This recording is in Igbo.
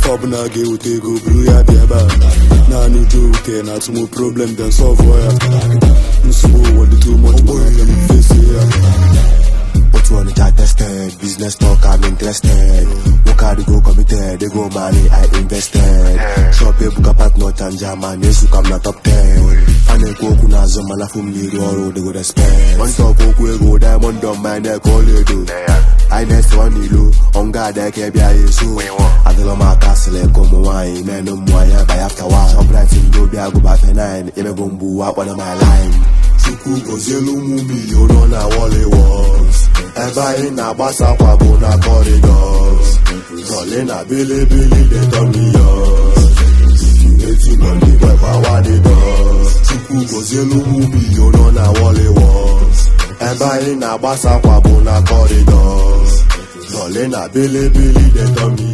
ife ọbụla ga-eweta ego buru ya bịa ebe a naanị udo uke na atụmụ problem dem solve ya nsogbu ụwa dị too much more than face ya Otu Onitsha tested, business talk I'm interested. Work hard to go committed, they go money I invested. Shop ebuka partner chanja man, yesu kam na top 10. A na-ekwu okwu n'azụ mana fụ m n'iru ọrụ they go respect. One talk okwu ego diamond on my neck ọlaedo. Anyị na-ese ọ n'ilu, ọnga ada eke bịa ya eso. Adịlọ m aka asịrị ka ụmụ nwaanyị menụ mmụ anya by after one. Shoprite ndị obi agụba fenine, emego mgbu akpọrọ my line. Chukwu gozielu ụmụ milion nọ na Wally Works ebe anyị na-agbasa akwa bụ na corridors Jolly na bilibili dey turn me yours Eti money boy power the doors Chukwu gozielu ụmụ milion nọ na Wally Works ebe anyị na-agbasa akwa bụ na corridors Jolly na bilibili dey turn me